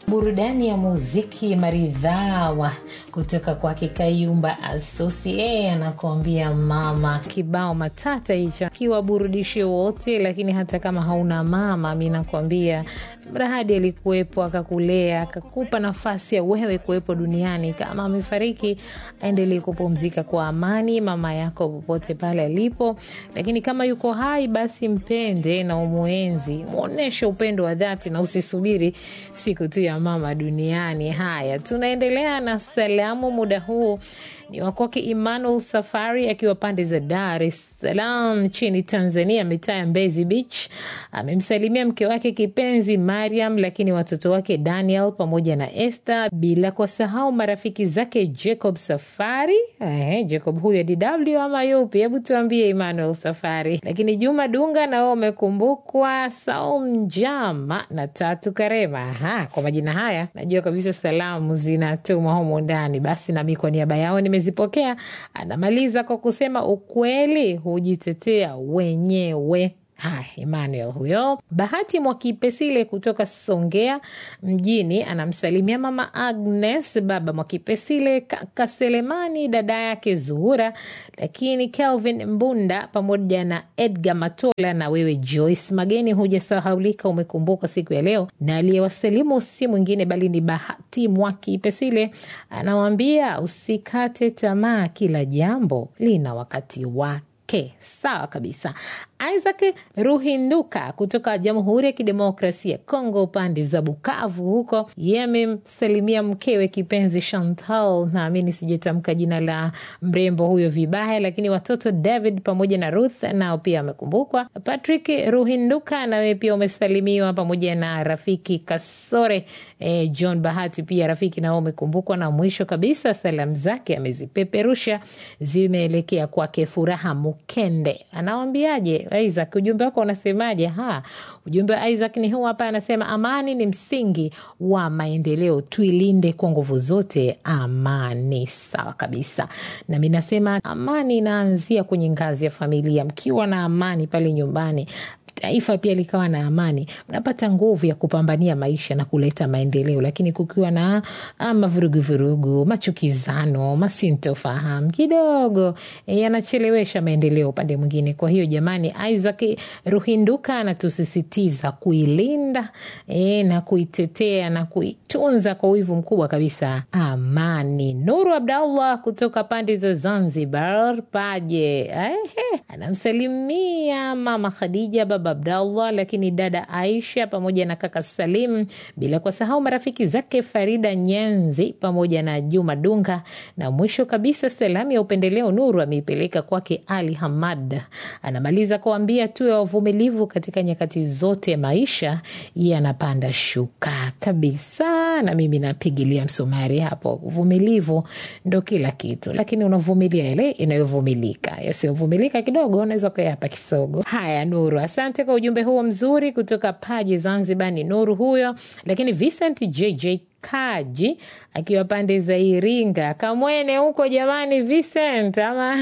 burudani ya muziki maridhawa kutoka kwake Kayumba Asosie anakuambia mama. Kibao matata hicho kiwaburudishe wote, lakini hata kama hauna mama, mi nakwambia mrahadi alikuwepo akakulea akakupa nafasi ya wewe kuwepo duniani. Kama amefariki, aendelee kupumzika kwa amani mama yako popote pale alipo, lakini kama yuko hai, basi mpende na umwenzi, mwonyeshe upendo wa dhati na usisubiri siku tu ya mama duniani. Haya, tunaendelea na salamu. Muda huu ni wakwake Emmanuel Safari akiwa pande za Dar es Salaam nchini Tanzania, mitaa ya Mbezi Beach. Amemsalimia mke wake kipenzi Mariam, lakini watoto wake Daniel pamoja na Esther, bila kusahau marafiki zake Jacob Safari. Eh, Jacob huyo DW ama yupi? Hebu tuambie Emmanuel Safari. Lakini Juma Dunga nao wamekumbukwa, Saum Njama na Tatu Karema. Aha, kwa majina haya najua kabisa salamu zinatumwa humu ndani, basi nami kwa niaba yao nimezipokea. Anamaliza kwa kusema ukweli hujitetea wenyewe. Haya, Emmanuel huyo. Bahati Mwakipesile kutoka Songea mjini anamsalimia mama Agnes, baba Mwakipesile, kaka Selemani, dada yake Zuhura, lakini Kelvin Mbunda pamoja na Edgar Matola na wewe Joyce Mageni, hujasahaulika, umekumbuka siku ya leo, na aliyewasalimu si mwingine bali ni Bahati Mwakipesile. Anawambia usikate tamaa, kila jambo lina wakati wake. Okay, sawa kabisa. Isaac Ruhinduka kutoka Jamhuri ya Kidemokrasia ya Kongo, pande za Bukavu huko, yeye amemsalimia mkewe kipenzi Chantal, naamini sijatamka jina la mrembo huyo vibaya, lakini watoto David pamoja na Ruth nao pia amekumbukwa. Patrick Ruhinduka nawe pia umesalimiwa pamoja na rafiki Kasore eh, John Bahati pia rafiki nao umekumbukwa, na mwisho kabisa salamu zake amezipeperusha zimeelekea kwake Furaha Mukende, anawambiaje Isaac, ujumbe wako unasemaje? Ha, ujumbe wa Isaac ni huu hapa, anasema amani ni msingi wa maendeleo, tuilinde kwa nguvu zote amani. Sawa kabisa, nami nasema amani inaanzia kwenye ngazi ya familia. Mkiwa na amani pale nyumbani taifa pia likawa na amani, mnapata nguvu ya kupambania maisha na kuleta maendeleo. Lakini kukiwa na mavuruguvurugu, machukizano, masintofahamu kidogo yanachelewesha maendeleo upande mwingine. Kwa hiyo jamani, Isaac Ruhinduka anatusisitiza kuilinda e, na kuitetea na kuitunza kwa wivu mkubwa kabisa amani. Nuru Abdallah kutoka pande za Zanzibar Paje, ehe, anamsalimia mama Khadija, baba Abdallah, lakini dada Aisha pamoja na kaka Salim, bila kusahau marafiki zake Farida Nyenzi pamoja na Juma Dunga. Na mwisho kabisa, salamu ya upendeleo Nuru ameipeleka kwake Ali Hamad. Anamaliza kuambia tuwe wavumilivu katika nyakati zote, maisha yanapanda shuka kabisa, na mimi napigilia msumari hapo. Uvumilivu ndo kila kitu, lakini unavumilia ile inayovumilika, yasiyovumilika kidogo unaweza kuyapa kisogo. Haya, Nuru, asante kwa ujumbe huo mzuri kutoka Paji Zanzibar. Ni Nuru huyo, lakini Vincent JJ Kaji akiwa pande za Iringa Kamwene huko. Jamani, Vincent ama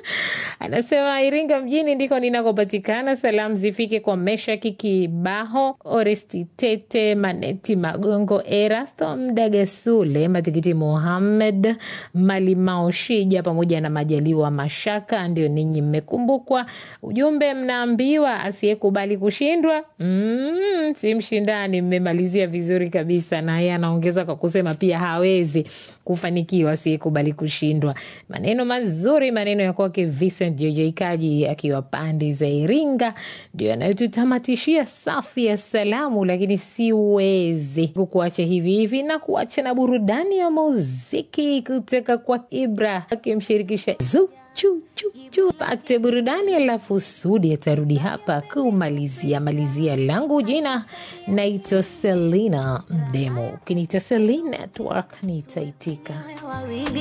anasema Iringa mjini ndiko ninakopatikana. Salamu zifike kwa Meshaki Kibaho, Oresti Tete, Maneti Magongo, Erasto Mdagasule, Matikiti Muhammed, Malimao Shija pamoja na Majaliwa Mashaka. Ndio ninyi mmekumbukwa. Ujumbe mnaambiwa asiyekubali kushindwa mm, si mshindani. Mmemalizia vizuri kabisa, naye anaongeza kwa kusema pia hawezi kufanikiwa asiyekubali kushindwa. Maneno mazuri, maneno ya kwake Vincent JJ Kaji akiwa pande za Iringa, ndio yanayotutamatishia safu ya salamu, lakini siwezi kukuacha hivi hivi na kuacha na burudani ya muziki kutoka kwa Ibra akimshirikisha Zu chu chu chu, pate burudani, alafu Sudi atarudi hapa kumalizia malizia. Langu jina naitwa Selina Mdemo, ukiniita Selina Network nitaitika.